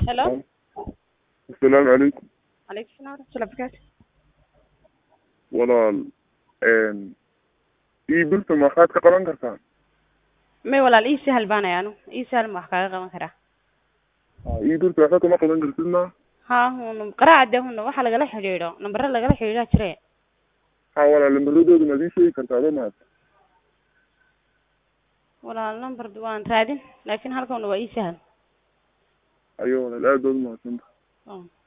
Hello. asalaamu calaykum Calaykum salaam waraxmatullahi wabarakaatu. walaal ii birta maxaad ka qaban kartaa May walaal ii sahal baanay anu. Ii sahal ma wax kaaga qaban karaa. ii birta waxba kama qaban kartid ma Ha hun qaraaca dee hun waxa lagala xiriiro nambaro lagala xiriiraa jire. ha walaal lambaradooda maad ii sheegi kartaa adoo mahad Walaal number waan raadin laakiin halkan waa ii sahal. ayo walaal aad baad umahadsantahay Oh.